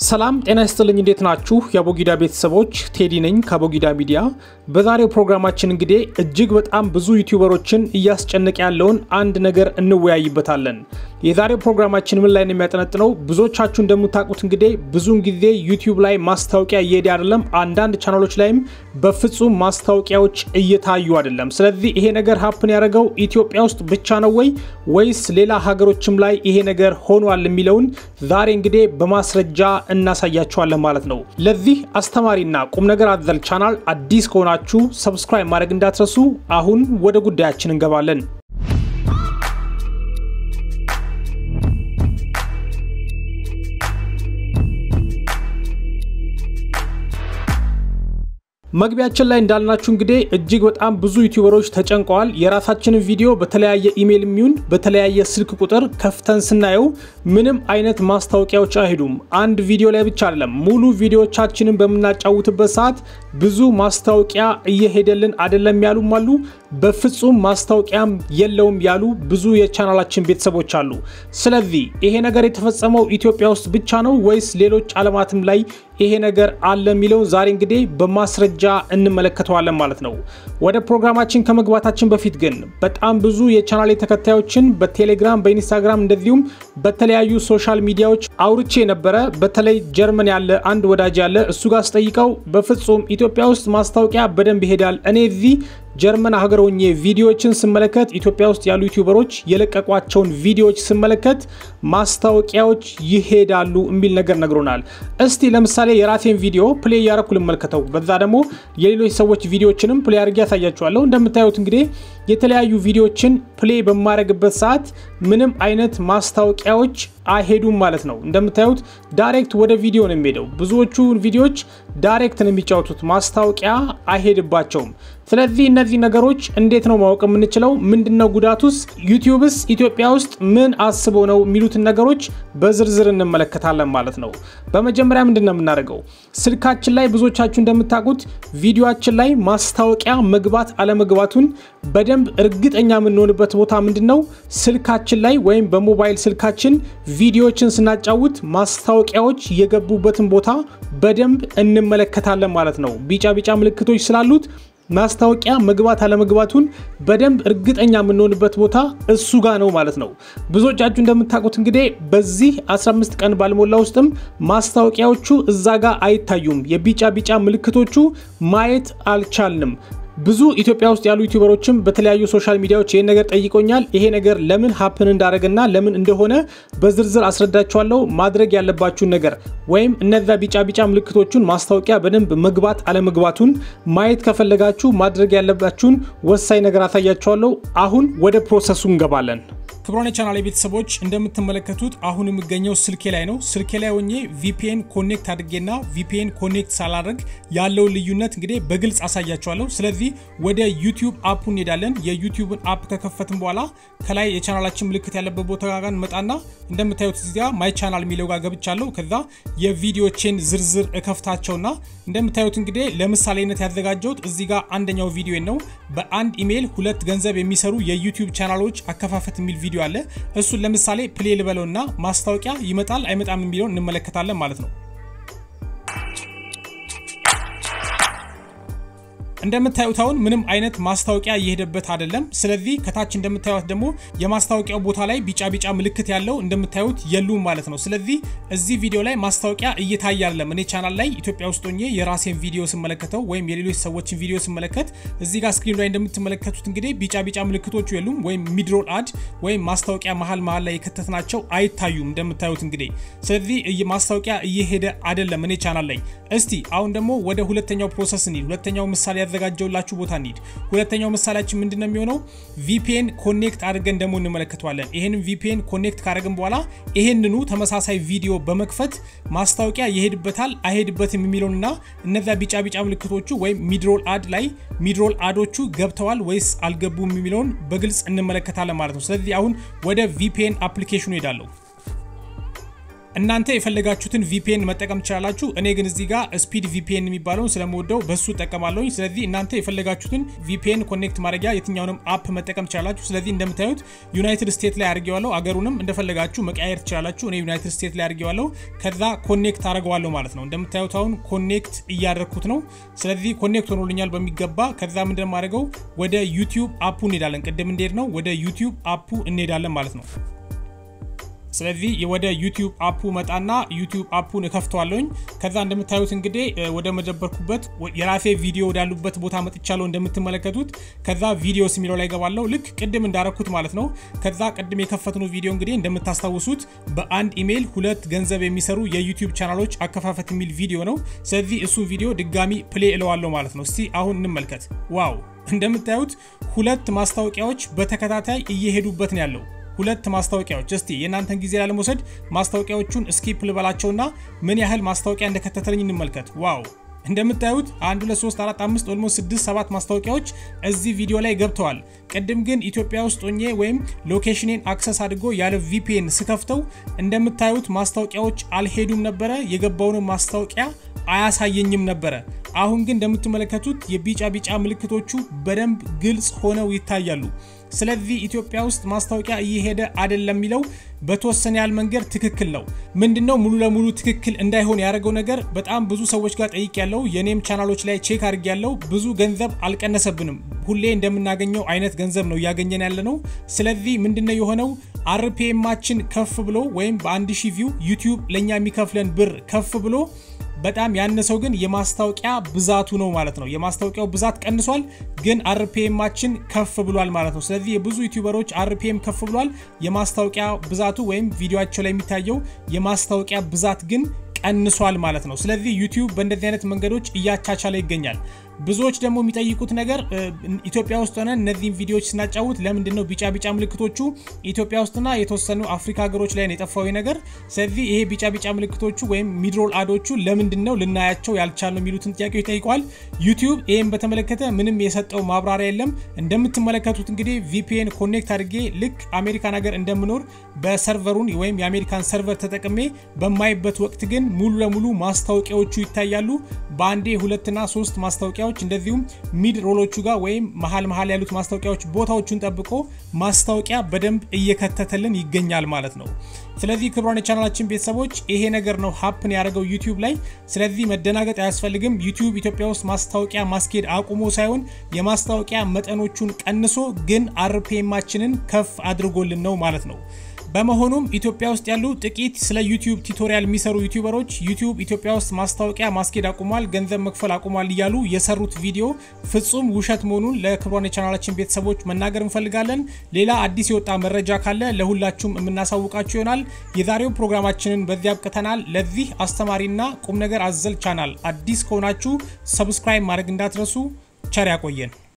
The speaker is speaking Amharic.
ሰላም ጤና ይስጥልኝ። እንዴት ናችሁ? የአቦጊዳ ቤተሰቦች ቴዲ ነኝ ከአቦጊዳ ሚዲያ። በዛሬው ፕሮግራማችን እንግዲህ እጅግ በጣም ብዙ ዩቲዩበሮችን እያስጨነቀ ያለውን አንድ ነገር እንወያይበታለን። የዛሬው ፕሮግራማችን ምን ላይ ነው የሚያጠነጥነው? ብዙዎቻችሁ እንደምታውቁት እንግዲህ ብዙውን ጊዜ ዩቲዩብ ላይ ማስታወቂያ እየሄደ አይደለም። አንዳንድ ቻናሎች ላይም በፍጹም ማስታወቂያዎች እየታዩ አይደለም። ስለዚህ ይሄ ነገር ሀፕን ያደረገው ኢትዮጵያ ውስጥ ብቻ ነው ወይ ወይስ ሌላ ሀገሮችም ላይ ይሄ ነገር ሆኗል የሚለውን ዛሬ እንግዲህ በማስረጃ እናሳያችኋለን ማለት ነው። ለዚህ አስተማሪና ቁም ነገር አዘል ቻናል አዲስ ከሆናችሁ ሰብስክራይብ ማድረግ እንዳትረሱ። አሁን ወደ ጉዳያችን እንገባለን። መግቢያችን ላይ እንዳልናችሁ እንግዲህ እጅግ በጣም ብዙ ዩቲዩበሮች ተጨንቀዋል። የራሳችንን ቪዲዮ በተለያየ ኢሜይል የሚሆን በተለያየ ስልክ ቁጥር ከፍተን ስናየው ምንም አይነት ማስታወቂያዎች አይሄዱም። አንድ ቪዲዮ ላይ ብቻ አይደለም፣ ሙሉ ቪዲዮዎቻችንን በምናጫውትበት ሰዓት ብዙ ማስታወቂያ እየሄደልን አይደለም ያሉም አሉ። በፍጹም ማስታወቂያም የለውም ያሉ ብዙ የቻናላችን ቤተሰቦች አሉ። ስለዚህ ይሄ ነገር የተፈጸመው ኢትዮጵያ ውስጥ ብቻ ነው ወይስ ሌሎች ዓለማትም ላይ ይሄ ነገር አለ የሚለውን ዛሬ እንግዲህ በማስረጃ እንመለከተዋለን ማለት ነው። ወደ ፕሮግራማችን ከመግባታችን በፊት ግን በጣም ብዙ የቻናሌ ተከታዮችን በቴሌግራም በኢንስታግራም እንደዚሁም በተለያዩ ሶሻል ሚዲያዎች አውርቼ ነበረ። በተለይ ጀርመን ያለ አንድ ወዳጅ ያለ እሱ ጋር ስጠይቀው በፍጹም ኢትዮጵያ ውስጥ ማስታወቂያ በደንብ ይሄዳል እኔ እዚህ ጀርመን ሀገር ሆኜ ቪዲዮዎችን ስመለከት ኢትዮጵያ ውስጥ ያሉ ዩቲዩበሮች የለቀቋቸውን ቪዲዮዎች ስመለከት ማስታወቂያዎች ይሄዳሉ የሚል ነገር ነግሮናል። እስቲ ለምሳሌ የራሴን ቪዲዮ ፕሌይ እያረኩ ልመልከተው፣ በዛ ደግሞ የሌሎች ሰዎች ቪዲዮዎችንም ፕሌይ አድርጌ ያሳያችኋለሁ። እንደምታዩት እንግዲህ የተለያዩ ቪዲዮዎችን ፕሌይ በማድረግበት ሰዓት ምንም አይነት ማስታወቂያዎች አይሄዱም ማለት ነው። እንደምታዩት ዳይሬክት ወደ ቪዲዮ ነው የሚሄደው። ብዙዎቹ ቪዲዮዎች ዳይሬክት ነው የሚጫወቱት፣ ማስታወቂያ አይሄድባቸውም። ስለዚህ እነዚህ ነገሮች እንዴት ነው ማወቅ የምንችለው? ምንድነው ጉዳቱስ? ዩቲዩብስ ኢትዮጵያ ውስጥ ምን አስቦ ነው የሚሉትን ነገሮች በዝርዝር እንመለከታለን ማለት ነው። በመጀመሪያ ምንድን ነው የምናደርገው? ስልካችን ላይ ብዙዎቻችሁ እንደምታውቁት ቪዲዮችን ላይ ማስታወቂያ መግባት አለመግባቱን በደንብ እርግጠኛ የምንሆንበት ቦታ ምንድን ነው? ስልካችን ላይ ወይም በሞባይል ስልካችን ቪዲዮዎችን ስናጫውት ማስታወቂያዎች የገቡበትን ቦታ በደንብ እንመለከታለን ማለት ነው። ቢጫ ቢጫ ምልክቶች ስላሉት ማስታወቂያ መግባት አለመግባቱን በደንብ እርግጠኛ የምንሆንበት ቦታ እሱ ጋር ነው ማለት ነው። ብዙዎቻችሁ እንደምታውቁት እንግዲህ በዚህ 15 ቀን ባልሞላ ውስጥም ማስታወቂያዎቹ እዛ ጋር አይታዩም። የቢጫ ቢጫ ምልክቶቹ ማየት አልቻልንም። ብዙ ኢትዮጵያ ውስጥ ያሉ ዩቲዩበሮችም በተለያዩ ሶሻል ሚዲያዎች ይህን ነገር ጠይቆኛል። ይሄ ነገር ለምን ሀፕን እንዳደረገና ለምን እንደሆነ በዝርዝር አስረዳችኋለሁ። ማድረግ ያለባችሁን ነገር ወይም እነዛ ቢጫ ቢጫ ምልክቶቹን ማስታወቂያ በደንብ መግባት አለመግባቱን ማየት ከፈለጋችሁ ማድረግ ያለባችሁን ወሳኝ ነገር አሳያችኋለሁ። አሁን ወደ ፕሮሰሱ እንገባለን። ክብሮን የቻናል ቤተሰቦች እንደምትመለከቱት አሁን የሚገኘው ስልኬ ላይ ነው። ስልኬ ላይ ሆኜ ቪፒኤን ኮኔክት አድርጌና ቪፒኤን ኮኔክት ሳላደርግ ያለውን ልዩነት እንግዲህ በግልጽ አሳያችኋለሁ። ስለዚህ ወደ ዩቲዩብ አፑ እንሄዳለን። የዩቲዩብን አፕ ከከፈትን በኋላ ከላይ የቻናላችን ምልክት ያለበት ቦታ ጋር እንመጣና እንደምታዩት እዚጋ ማይ ቻናል የሚለው ጋር ገብቻለሁ። ከዛ የቪዲዮቼን ዝርዝር እከፍታቸውና እንደምታዩት እንግዲህ ለምሳሌነት ያዘጋጀሁት እዚህ ጋር አንደኛው ቪዲዮ ነው። በአንድ ኢሜይል ሁለት ገንዘብ የሚሰሩ የዩቲዩብ ቻናሎች አከፋፈት የሚል ቪዲዮ አለ። እሱን ለምሳሌ ፕሌ ልበለውና ማስታወቂያ ይመጣል አይመጣም የሚለውን እንመለከታለን ማለት ነው። እንደምታዩት አሁን ምንም አይነት ማስታወቂያ እየሄደበት አይደለም። ስለዚህ ከታች እንደምታዩት ደግሞ የማስታወቂያው ቦታ ላይ ቢጫ ቢጫ ምልክት ያለው እንደምታዩት የሉም ማለት ነው። ስለዚህ እዚህ ቪዲዮ ላይ ማስታወቂያ እየታየ አይደለም። እኔ ቻናል ላይ ኢትዮጵያ ውስጥ ሆኜ የራሴን ቪዲዮ ስመለከተው ወይም የሌሎች ሰዎችን ቪዲዮ ስመለከት እዚህ ጋር ስክሪን ላይ እንደምትመለከቱት እንግዲህ ቢጫ ቢጫ ምልክቶቹ የሉም፣ ወይም ሚድሮል አድ ወይም ማስታወቂያ መሀል መሀል ላይ የከተትናቸው አይታዩም እንደምታዩት እንግዲህ። ስለዚህ ማስታወቂያ እየሄደ አይደለም እኔ ቻናል ላይ። እስቲ አሁን ደግሞ ወደ ሁለተኛው ፕሮሰስ እንሂድ። ሁለተኛው ምሳሌ ያዘጋጀውላችሁ ቦታ እንሂድ። ሁለተኛው ምሳሌያችን ምንድን ነው የሚሆነው? ቪፒኤን ኮኔክት አድርገን ደግሞ እንመለከተዋለን። ይህንን ቪፒኤን ኮኔክት ካደረግን በኋላ ይሄንኑ ተመሳሳይ ቪዲዮ በመክፈት ማስታወቂያ ይሄድበታል አይሄድበትም የሚለውንና እነዛ ቢጫ ቢጫ ምልክቶቹ ወይም ሚድሮል አድ ላይ ሚድሮል አዶቹ ገብተዋል ወይስ አልገቡም የሚለውን በግልጽ እንመለከታለን ማለት ነው። ስለዚህ አሁን ወደ ቪፒኤን አፕሊኬሽኑ ሄዳለሁ። እናንተ የፈለጋችሁትን ቪፒኤን መጠቀም ትችላላችሁ። እኔ ግን እዚህ ጋር ስፒድ ቪፒኤን የሚባለውን ስለምወደው በሱ እጠቀማለሁኝ። ስለዚህ እናንተ የፈለጋችሁትን ቪፒኤን ኮኔክት ማድረጊያ የትኛውንም አፕ መጠቀም ትችላላችሁ። ስለዚህ እንደምታዩት ዩናይትድ ስቴት ላይ አድርጌዋለሁ። አገሩንም እንደፈለጋችሁ መቀያየር ትችላላችሁ። እኔ ዩናይትድ ስቴት ላይ አድርጌዋለሁ። ከዛ ኮኔክት አድርገዋለሁ ማለት ነው። እንደምታዩት አሁን ኮኔክት እያደረግኩት ነው። ስለዚህ ኮኔክት ሆኖልኛል በሚገባ። ከዛ ምንድን ማድረገው ወደ ዩቲዩብ አፑ እንሄዳለን። ቅድም እንሄድ ነው ወደ ዩቲዩብ አፑ እንሄዳለን ማለት ነው። ስለዚህ ወደ ዩቲዩብ አፑ መጣና ዩቲዩብ አፑን እከፍተዋለሁኝ። ከዛ እንደምታዩት እንግዲህ ወደ መደበርኩበት የራሴ ቪዲዮ ወዳሉበት ቦታ መጥቻለሁ እንደምትመለከቱት። ከዛ ቪዲዮስ የሚለው ላይ ገባለሁ ልክ ቅድም እንዳረኩት ማለት ነው። ከዛ ቅድም የከፈትነው ቪዲዮ እንግዲህ እንደምታስታውሱት በአንድ ኢሜይል ሁለት ገንዘብ የሚሰሩ የዩቲዩብ ቻናሎች አከፋፈት የሚል ቪዲዮ ነው። ስለዚህ እሱን ቪዲዮ ድጋሚ ፕሌ እለዋለሁ ማለት ነው። እስቲ አሁን እንመልከት። ዋው እንደምታዩት ሁለት ማስታወቂያዎች በተከታታይ እየሄዱበት ነው ያለው ሁለት ማስታወቂያዎች እስቲ የእናንተን ጊዜ ላለመውሰድ ማስታወቂያዎቹን ስኪፕ ልበላቸውና ምን ያህል ማስታወቂያ እንደከተተልኝ እንመልከት። ዋው እንደምታዩት 1 2 3 4 5 ኦልሞስት 6 7 ማስታወቂያዎች እዚህ ቪዲዮ ላይ ገብተዋል። ቅድም ግን ኢትዮጵያ ውስጥ ሆኜ ወይም ሎኬሽኔን አክሰስ አድርጎ ያለ ቪፒኤን ስከፍተው እንደምታዩት ማስታወቂያዎች አልሄዱም ነበረ። የገባውንም ማስታወቂያ አያሳየኝም ነበረ። አሁን ግን እንደምትመለከቱት የቢጫ ቢጫ ምልክቶቹ በደንብ ግልጽ ሆነው ይታያሉ። ስለዚህ ኢትዮጵያ ውስጥ ማስታወቂያ እየሄደ አይደለም የሚለው በተወሰነ ያህል መንገድ ትክክል ነው። ምንድነው ሙሉ ለሙሉ ትክክል እንዳይሆን ያደረገው ነገር በጣም ብዙ ሰዎች ጋር ጠይቅ ያለው የኔም ቻናሎች ላይ ቼክ አድርግ ያለው ብዙ ገንዘብ አልቀነሰብንም። ሁሌ እንደምናገኘው አይነት ገንዘብ ነው እያገኘን ያለ ነው። ስለዚህ ምንድነው የሆነው አርፒኤማችን ከፍ ብሎ ወይም በአንድ ሺህ ቪው ዩቲዩብ ለእኛ የሚከፍለን ብር ከፍ ብሎ በጣም ያነሰው ግን የማስታወቂያ ብዛቱ ነው ማለት ነው። የማስታወቂያው ብዛት ቀንሷል፣ ግን አርፒኤማችን ከፍ ብሏል ማለት ነው። ስለዚህ የብዙ ዩቲዩበሮች አርፒኤም ከፍ ብሏል። የማስታወቂያ ብዛቱ ወይም ቪዲዮቸው ላይ የሚታየው የማስታወቂያ ብዛት ግን ቀንሷል ማለት ነው። ስለዚህ ዩቲዩብ በእንደዚህ አይነት መንገዶች እያቻቻለ ይገኛል። ብዙዎች ደግሞ የሚጠይቁት ነገር ኢትዮጵያ ውስጥ ሆነን እነዚህን ቪዲዮዎች ስናጫውት ለምንድን ነው ቢጫ ቢጫ ምልክቶቹ ኢትዮጵያ ውስጥና የተወሰኑ አፍሪካ ሀገሮች ላይ ነው የጠፋው ነገር። ስለዚህ ይሄ ቢጫ ቢጫ ምልክቶቹ ወይም ሚድሮል አዶቹ ለምንድን ነው ልናያቸው ያልቻልነው የሚሉትን ጥያቄዎች ጠይቀዋል። ዩቲዩብ ይህም በተመለከተ ምንም የሰጠው ማብራሪያ የለም። እንደምትመለከቱት እንግዲህ ቪፒኤን ኮኔክት አድርጌ ልክ አሜሪካን ሀገር እንደምኖር በሰርቨሩን ወይም የአሜሪካን ሰርቨር ተጠቅሜ በማይበት ወቅት ግን ሙሉ ለሙሉ ማስታወቂያዎቹ ይታያሉ። በአንዴ ሁለትና ሶስት ማስታወቂያዎች እንደዚሁም ሚድ ሮሎቹ ጋር ወይም መሀል መሀል ያሉት ማስታወቂያዎች ቦታዎቹን ጠብቆ ማስታወቂያ በደንብ እየከተተልን ይገኛል ማለት ነው። ስለዚህ ክቡራን የቻናላችን ቤተሰቦች ይሄ ነገር ነው ሀፕን ያደረገው ዩቲዩብ ላይ። ስለዚህ መደናገጥ አያስፈልግም። ዩቲዩብ ኢትዮጵያ ውስጥ ማስታወቂያ ማስኬድ አቁሞ ሳይሆን የማስታወቂያ መጠኖቹን ቀንሶ ግን አርፒኤማችንን ከፍ አድርጎልን ነው ማለት ነው። በመሆኑም ኢትዮጵያ ውስጥ ያሉ ጥቂት ስለ ዩቲዩብ ቱቶሪያል የሚሰሩ ዩቲዩበሮች ዩቲዩብ ኢትዮጵያ ውስጥ ማስታወቂያ ማስኬድ አቁሟል፣ ገንዘብ መክፈል አቁሟል እያሉ የሰሩት ቪዲዮ ፍጹም ውሸት መሆኑን ለክቡራን የቻናላችን ቤተሰቦች መናገር እንፈልጋለን። ሌላ አዲስ የወጣ መረጃ ካለ ለሁላችሁም የምናሳውቃችሁ ይሆናል። የዛሬው ፕሮግራማችንን በዚህ አብቅተናል። ለዚህ አስተማሪና ቁም ነገር አዘል ቻናል አዲስ ከሆናችሁ ሰብስክራይብ ማድረግ እንዳትረሱ። ቸር ያቆየን።